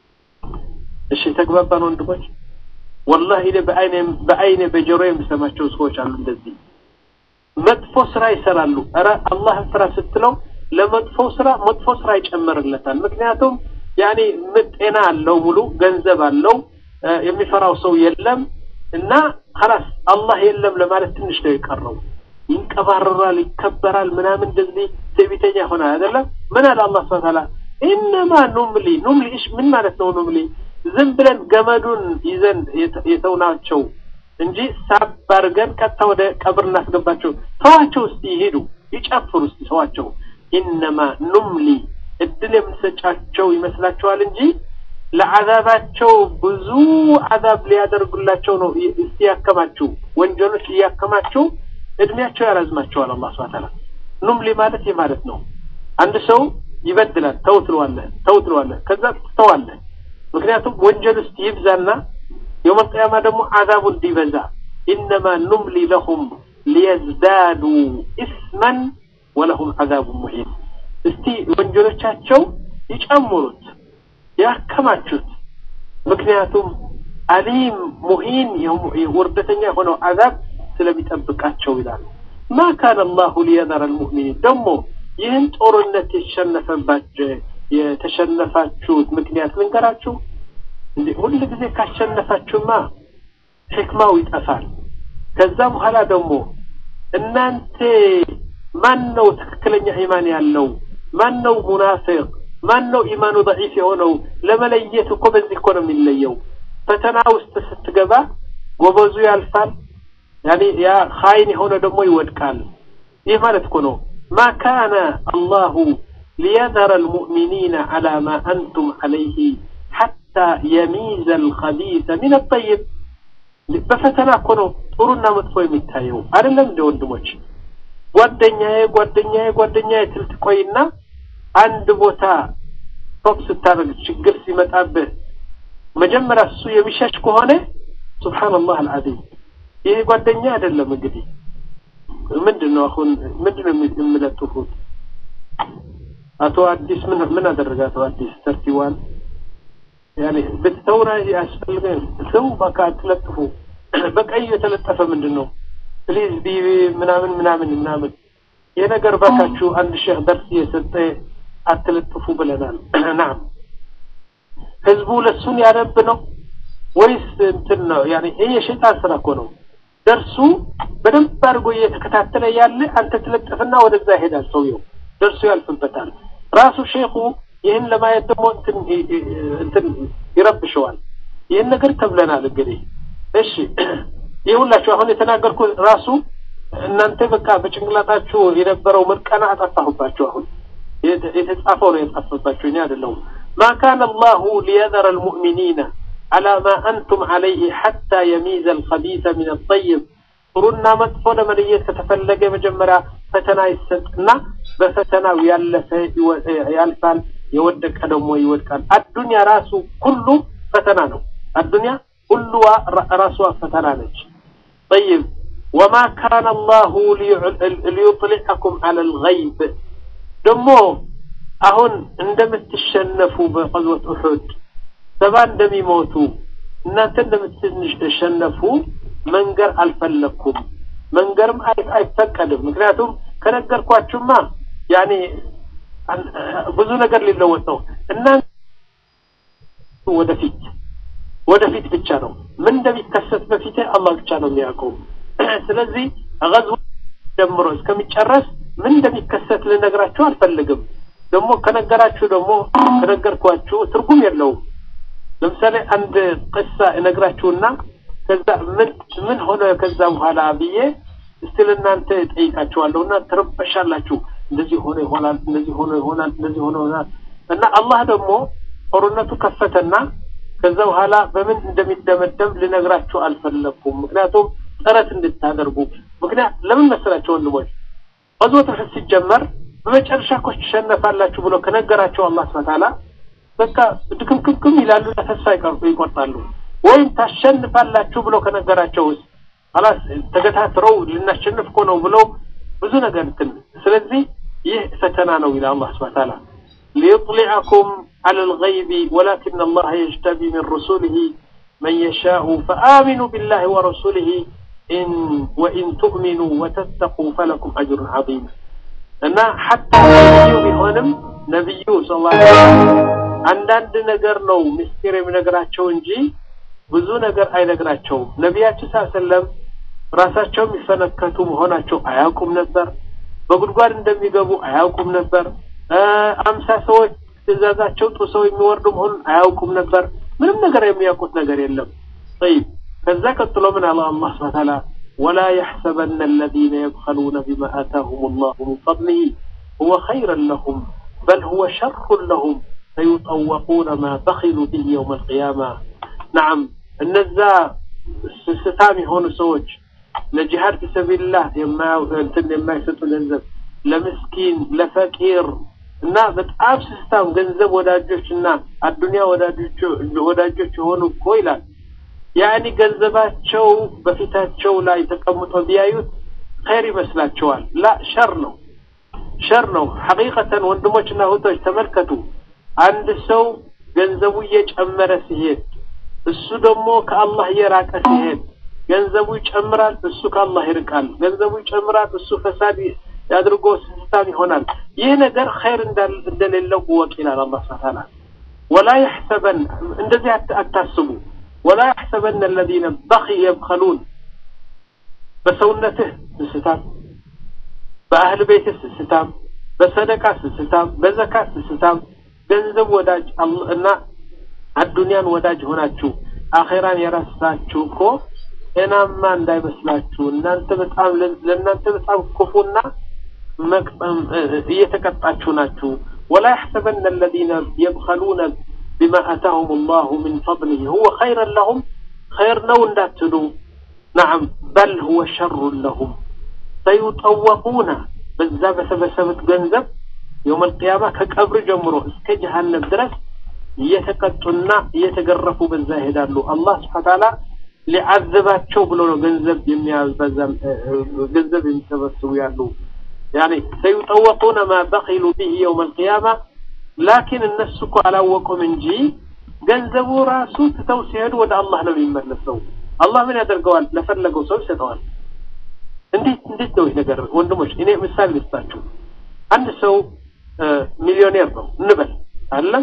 እሺ ተግባባን ወንድሞች ወላሂ እኔ በአይኔ በአይኔ በጆሮ የምሰማቸው ሰዎች አሉ እንደዚህ መጥፎ ስራ ይሰራሉ ኧረ አላህን ፍራ ስትለው ለመጥፎ ስራ መጥፎ ስራ ይጨምርለታል ምክንያቱም ያኔ ጤና አለው ሙሉ ገንዘብ አለው የሚፈራው ሰው የለም እና خلاص አላህ የለም ለማለት ትንሽ ነው የቀረው ይንቀባረራል ይከበራል ምናምን እንደዚህ ትዕቢተኛ ሆናል አይደለም ምን አለ አላህ Subhanahu Ta'ala ኢነማ ኑምሊ ኑምሊ እሺ ምን ማለት ነው ኑምሊ ዝም ብለን ገመዱን ይዘን የተውናቸው እንጂ ሳብ አድርገን ቀጥታ ወደ ቀብር እናስገባቸው ተዋቸው እስቲ ይሄዱ ይጨፍሩ እስቲ ተዋቸው ኢነማ ኑምሊ እድል የምንሰጫቸው ይመስላችኋል እንጂ ለዓዛባቸው ብዙ ዓዛብ ሊያደርጉላቸው ነው እስቲ ያከማችሁ ወንጀሎች እያከማችሁ እድሜያቸው ያራዝማቸዋል አላህ ስብሐ ተዓላ ኑምሊ ማለት ይህ ማለት ነው አንድ ሰው ይበድላል ተው ትለዋለህ ተው ትለዋለህ ከዛ ትተዋለህ ምክንያቱም ወንጀል ውስጥ ይብዛና የውም አልቅያማ ደግሞ ዓዛቡ እንዲበዛ ኢነማ ኑምሊ ለሁም ሊየዝዳዱ ኢስመን ወለሁም ዓዛቡ ሙሂን እስቲ ወንጀሎቻቸው ይጨምሩት ያከማቹት ምክንያቱም አሊም ሙሂን ውርደተኛ የሆነው ዓዛብ ስለሚጠብቃቸው ይላል ማ ካነ አላሁ ሊየዘረ ልሙእሚኒን ደግሞ ይህን ጦርነት የተሸነፈባቸው የተሸነፋችሁት ምክንያት ልንገራችሁ እንዴ ሁል ጊዜ ካሸነፋችሁማ ሕክማው ይጠፋል ከዛ በኋላ ደግሞ እናንተ ማን ነው ትክክለኛ ኢማን ያለው ማን ነው ሙናፊቅ ማን ነው ኢማኑ ضعيف የሆነው ለመለየት እኮ በዚህ እኮ ነው የሚለየው ፈተና ውስጥ ስትገባ ጎበዙ ያልፋል ያኔ ያ ኻይን የሆነ ደግሞ ይወድቃል ይህ ማለት እኮ ነው ማ ካነ አላሁ ليذر المؤمنين على ما أنتم عليه حتى يميز الخبيث من الطيب በፈተና እኮ ነው ጥሩና መጥፎ የሚታየው አይደለም እንደ ወንድሞች ጓደኛዬ ጓደኛዬ ጓደኛዬ ትል ትቆይና አንድ ቦታ ቶፕ ስታደርግ ችግር ሲመጣብህ መጀመሪያ እሱ የሚሸሽ ከሆነ ሱብሃንአላህ አልዓዚም ይሄ ጓደኛ አይደለም እንግዲህ ምንድን ነው አሁን ምንድን ነው የሚለጥፉት አቶ አዲስ ምን ምን አደረገ አቶ አዲስ ተርቲዋን ያኔ ብትተውና ያስፈልገን ሰው በቃ አትለጥፉ በቀይ የተለጠፈ ምንድን ነው ፕሊዝ ቢ ምናምን ምናምን ምናምን ይህ ነገር ባካችሁ አንድ ሼህ ደርስ እየሰጠ አትለጥፉ ብለናል። ናም ህዝቡ ለሱን ያነብ ነው ወይስ እንትን ነው? ያኔ ይሄ የሸይጣን ስራ እኮ ነው። ደርሱ በደንብ አድርጎ እየተከታተለ ያለ አንተ ትለጥፍና ወደዛ ይሄዳል ሰውየው፣ ደርሱ ያልፍበታል። ራሱ ሼኹ ይህን ለማየት ደግሞ እንትን እንትን ይረብሸዋል። ይህን ነገር ተብለናል። እንግዲህ እሺ ይህ ሁላችሁ አሁን የተናገርኩት ራሱ እናንተ በቃ በጭንቅላታችሁ የነበረው ምርቀና አጠፋሁባችሁ። አሁን የተጻፈው ነው የጠፋባችሁ፣ እኔ አይደለሁም። ማ ካነ አላሁ ሊየዘረ አልሙእሚኒነ على ما أنتم عليه حتى يميز الخبيث من الطيب ጥሩና መጥፎ ለመለየት ከተፈለገ መጀመሪያ ፈተና ይሰጥና በፈተናው ያለፈ ያልፋል፣ የወደቀ ደግሞ ይወድቃል። አዱንያ ራሱ ሁሉ ፈተና ነው። አዱንያ ሁሉዋ ራሷ ፈተና ነች። ጠይብ ወማ ካነ አላሁ ሊዩጥሊዐኩም ዐለ ልገይብ ደግሞ አሁን እንደምትሸነፉ በቀዝወት ኡሑድ ሰባ እንደሚሞቱ እናንተ እንደምትሸነፉ መንገር አልፈለግኩም። መንገርም አይፈቀድም። ምክንያቱም ከነገርኳችሁማ ያኔ ብዙ ነገር ሊለወጥ ነው። እናንተ ወደፊት ወደፊት ብቻ ነው ምን እንደሚከሰት በፊት አላህ ብቻ ነው የሚያውቀው። ስለዚህ ገዝው ጀምሮ እስከሚጨረስ ምን እንደሚከሰት ልነግራችሁ አልፈልግም። ደግሞ ከነገራችሁ ደግሞ ከነገርኳችሁ ትርጉም የለውም። ለምሳሌ አንድ ቅሳ እነግራችሁና ከዛ ምን ምን ሆነ ከዛ በኋላ ብዬ እስቲ ለእናንተ ጠይቃችኋለሁና ትረበሻላችሁ። እንደዚህ ሆነ ይሆናል፣ እንደዚህ ሆነ ይሆናል፣ እንደዚህ ሆነ ይሆናል እና አላህ ደግሞ ጦርነቱ ከፈተና ከዛ በኋላ በምን እንደሚደመደም ልነግራችሁ አልፈለኩም። ምክንያቱም ጥረት እንድታደርጉ ምክንያት ለምን መሰላችሁ ወንድሞች፣ ቀዝወት ኡሑድ ሲጀመር በመጨረሻ እኮ ትሸነፋላችሁ ብሎ ከነገራቸው አላህ ሱብሓነሁ ወተዓላ በቃ ድክምክምክም ይላሉ፣ ተስፋ ይቆርጣሉ። ወይም ታሸንፋላችሁ ብሎ ከነገራቸውስ አላስ ተገታትረው ልናሸንፍ እኮ ነው ብሎ ብዙ ነገር እንትን ስለዚህ ይህ ፈተና ነው ይላል አላህ ሱብሓነሁ ወተዓላ ሊዩጥሊዐኩም ዐለ ልገይቢ ወላኪነ አላህ የጅተቢ ሚን ሩሱሊሂ መን የሻኡ ፈአሚኑ ቢላሂ ወረሱሊሂ ኢን ወኢን ቱእሚኑ ወተተቁ ፈለኩም አጅሩን ዐዚም እና ሐታ ነቢዩ ቢሆንም ነቢዩ ሰለላሁ ዐለይሂ ወሰለም አንዳንድ ነገር ነው ምስጢር የሚነግራቸው እንጂ ብዙ ነገር አይነግራቸውም። ነቢያችን ሰለላሁ ዐለይሂ ወሰለም ራሳቸው የሚፈነከቱ መሆናቸው አያውቁም ነበር። በጉድጓድ እንደሚገቡ አያውቁም ነበር። አምሳ ሰዎች ትእዛዛቸው ጥሰው የሚወርዱ መሆኑን አያውቁም ነበር። ምንም ነገር የሚያውቁት ነገር የለም። ጠይብ ከዛ ቀጥሎ ምን አለ አላህ ሱብሓነሁ ወተዓላ ወላ የሕሰበነ አለዚነ የብኸሉነ ቢማ አታሁም አላሁ ሚን ፈድሊሂ ሁወ ኸይረን ለሁም በል ሁወ ሸሩን ለሁም ሰዩጠወቁነ ማ በኺሉ ቢሂ የውመ አልቂያማ ነዓም እነዛ ስስታም የሆኑ ሰዎች ለጂሃድ ፊሰቢልላህ እንትን የማይሰጡ ገንዘብ ለምስኪን ለፈቂር እና በጣም ስስታም ገንዘብ ወዳጆች እና አዱንያ ወዳጆች የሆኑ እኮ ይላል ያኒ ገንዘባቸው በፊታቸው ላይ ተቀምጦ ቢያዩት ኸይር ይመስላቸዋል። ላ ሸር ነው፣ ሸር ነው። ሐቂቀተን ወንድሞችና እህቶች ተመልከቱ። አንድ ሰው ገንዘቡ እየጨመረ ሲሄድ እሱ ደግሞ ከአላህ እየራቀ ሲሄድ ገንዘቡ ይጨምራል፣ እሱ ከአላህ ይርቃል። ገንዘቡ ይጨምራል፣ እሱ ፈሳድ አድርጎ ስስታም ይሆናል። ይህ ነገር ኸይር እንደሌለው እወቅ ይላል አላህ ሱብሓነሁ ወተዓላ። ወላ የሕሰበን እንደዚህ አታስቡ። ወላ የሕሰበን አለዚነ በኺ የብኸሉን በሰውነትህ ስስታም፣ በአህል ቤትህ ስስታም፣ በሰደቃ ስስታም፣ በዘካት ስስታም፣ ገንዘብ ወዳጅ እና አዱንያን ወዳጅ ሆናችሁ አኼራን የረሳችሁ እኮ ጤናማ እንዳይመስላችሁ። እናንተ በጣም ለእናንተ በጣም ክፉና እየተቀጣችሁ ናችሁ። ወላ የሕሰበነ አለዚነ የብኸሉነ ቢማ አታሁም አላሁ ሚን ፈድሊሂ ሁወ ኸይረን ለሁም ኸይር ነው እንዳትሉ። ነዓም በል ሁወ ሸሩን ለሁም ሰዩጠወቁነ በዛ በሰበሰቡት ገንዘብ የውም አልቅያማ ከቀብር ጀምሮ እስከ ጀሃነም ድረስ እየተቀጡና እየተገረፉ በዛ ይሄዳሉ። አላህ ስብሐ ተዓላ ሊዓዝባቸው ብሎ ነው ገንዘብ የሚያበዛ ገንዘብ የሚሰበስቡ ያሉ ያኔ ሰዩጠወቁነ ማ በኺሉ ቢሂ የውም አልቅያማ ላኪን እነሱ እኮ አላወቁም እንጂ ገንዘቡ ራሱ ትተው ሲሄዱ ወደ አላህ ነው የሚመለሰው። አላህ ምን ያደርገዋል? ለፈለገው ሰው ይሰጠዋል። እንዴት እንዴት ነው ይህ ነገር ወንድሞች? እኔ ምሳሌ ልስጣችሁ። አንድ ሰው ሚሊዮኔር ነው እንበል አለም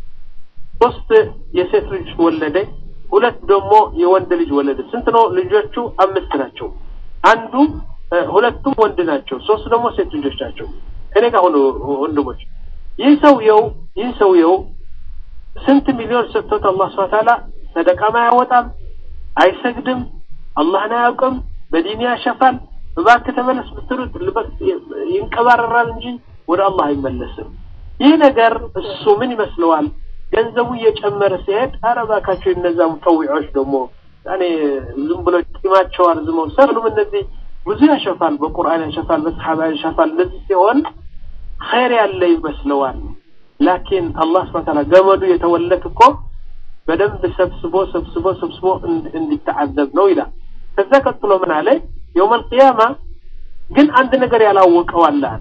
ሶስት የሴት ልጅ ወለደ፣ ሁለት ደግሞ የወንድ ልጅ ወለደ። ስንት ነው ልጆቹ? አምስት ናቸው። አንዱ ሁለቱም ወንድ ናቸው፣ ሶስት ደግሞ ሴት ልጆች ናቸው። ከኔ ጋር ሆኖ ወንድሞች፣ ይህ ሰውየው ይህ ሰውየው ስንት ሚሊዮን ሰጥቶት አላህ ስብሐ ተዓላ ሰደቃም አያወጣም፣ አይሰግድም፣ አላህን አያውቅም፣ በዲን ያሸፋል። እባክህ ተመለስ ብትሉት ይንቀባረራል እንጂ ወደ አላህ አይመለስም። ይህ ነገር እሱ ምን ይመስለዋል? ገንዘቡ እየጨመረ ሲሄድ ኧረ እባካቸው እነዛ ሙጠዊዖች ደግሞ ያኔ ዝም ብሎ ቂማቸው አርዝመው ሰሉም እነዚህ ብዙ ያሸፋል፣ በቁርአን ያሸፋል፣ በሰሓባ ያሸፋል። እንደዚህ ሲሆን ኸይር ያለ ይመስለዋል። ላኪን አላህ ስብሐ ተዓላ ገመዱ የተወለት እኮ በደንብ ሰብስቦ ሰብስቦ ሰብስቦ እንዲተዓዘብ ነው ይላል። ከዛ ቀጥሎ ምን አለ? የውመል ቂያማ ግን አንድ ነገር ያላወቀው አለ አለ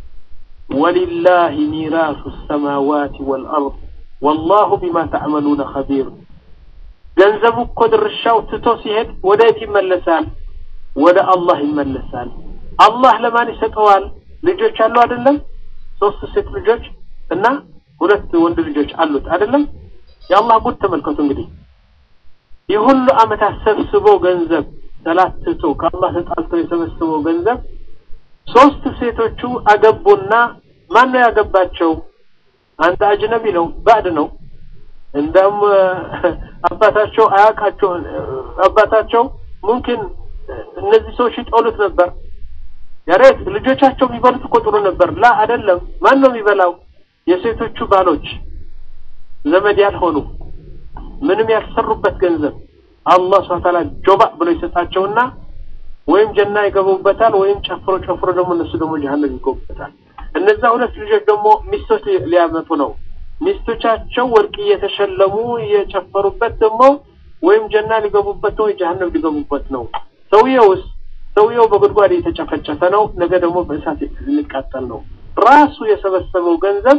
ወሊላሂ ሚራሱ ሰማዋት ወልአርድ ወላሁ ቢማ ተዕመሉነ ኸቢር። ገንዘቡ እኮ ድርሻው ትቶ ሲሄድ ወደ የት ይመለሳል? ወደ አላህ ይመለሳል። አላህ ለማን ይሰጠዋል? ልጆች አሉ አይደለም? ሶስት ሴት ልጆች እና ሁለት ወንድ ልጆች አሉት አይደለም? የአላህ ጉድ ተመልከቱ እንግዲህ ይህ ሁሉ ዓመታት ሰብስቦ ገንዘብ ሰላት ትቶ ከአላህ ተጣልቶ የሰበሰበው ገንዘብ ሶስት ሴቶቹ አገቡና ማን ነው ያገባቸው? አንድ አጅነቢ ነው፣ ባዕድ ነው። እንደም አባታቸው አያውቃቸው። አባታቸው ሙምኪን እነዚህ ሰዎች ይጠሉት ነበር። ያሬት ልጆቻቸው የሚበሉት እኮ ጥሩ ነበር። ላ አይደለም። ማን ነው የሚበላው? የሴቶቹ ባሎች ዘመድ ያልሆኑ ምንም ያልሰሩበት ገንዘብ አላህ ሱብሓነሁ ወተዓላ ጆባ ብሎ ይሰጣቸውና ወይም ጀና ይገቡበታል፣ ወይም ጨፍሮ ጨፍሮ ደግሞ እነሱ ደግሞ ጀሀነም ይገቡበታል። እነዛ ሁለት ልጆች ደግሞ ሚስቶች ሊያመጡ ነው። ሚስቶቻቸው ወርቅ እየተሸለሙ እየጨፈሩበት ደግሞ ወይም ጀና ሊገቡበት ነው፣ ወይ ጀሀነም ሊገቡበት ነው። ሰውየውስ ሰውየው በጉድጓድ እየተጨፈጨፈ ነው። ነገ ደግሞ በእሳት ሊቃጠል ነው። ራሱ የሰበሰበው ገንዘብ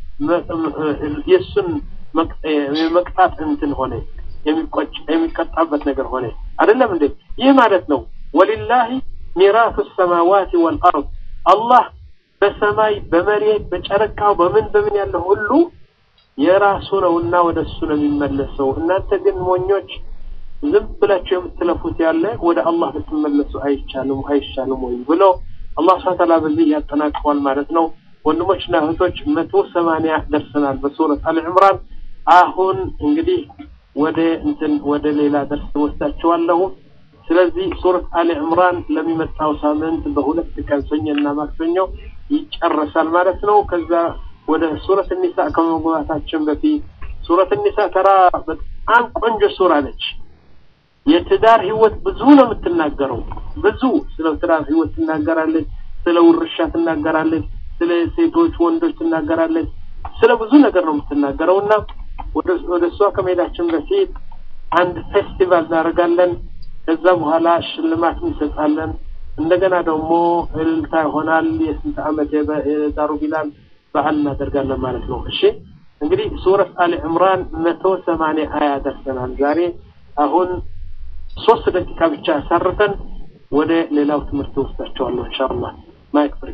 የእሱን መቅጣት እንትን ሆነ የሚቆጭ የሚቀጣበት ነገር ሆነ። አይደለም እንዴ? ይህ ማለት ነው ወሊላሂ ሚራቱ ሰማዋት ወልአርድ አላህ በሰማይ በመሬት በጨረቃው በምን በምን ያለው ሁሉ የራሱ ነውና ወደ እሱ ነው የሚመለሰው። እናንተ ግን ሞኞች ዝም ብላችሁ የምትለፉት ያለ ወደ አላህ ብትመለሱ አይቻልም አይሻልም ወይ ብሎ አላህ ሱብሓነሁ ወተዓላ በዚህ ያጠናቅቀዋል ማለት ነው። ወንድሞችና እህቶች መቶ ሰማንያ ደርሰናል በሱረት አል ዕምራን። አሁን እንግዲህ ወደ እንትን ወደ ሌላ ደርስ ወስዳችኋለሁ። ስለዚህ ሱረት አሊ ዕምራን ለሚመጣው ሳምንት በሁለት ቀን ሰኞና ማክሰኞ ይጨረሳል ማለት ነው። ከዛ ወደ ሱረት ኒሳ ከመግባታችን በፊት ሱረት ኒሳ ተራ በጣም ቆንጆ ሱራ ነች። የትዳር ህይወት ብዙ ነው የምትናገረው። ብዙ ስለ ትዳር ህይወት ትናገራለች። ስለ ውርሻ ትናገራለች። ስለ ሴቶች ወንዶች ትናገራለች። ስለ ብዙ ነገር ነው የምትናገረው እና ወደ እሷ ከመሄዳችን በፊት አንድ ፌስቲቫል እናደርጋለን። ከዛ በኋላ ሽልማት እንሰጣለን። እንደገና ደግሞ እልልታ ይሆናል። የስንት ዓመት የዳሩ ቢላል በዓል እናደርጋለን ማለት ነው። እሺ እንግዲህ ሱረት አሊ ዕምራን መቶ ሰማንያ አያ ደርሰናል ዛሬ። አሁን ሶስት ደቂቃ ብቻ አሳርፈን ወደ ሌላው ትምህርት ወስዳቸዋለሁ ኢንሻአላህ ማይክ ፍሪ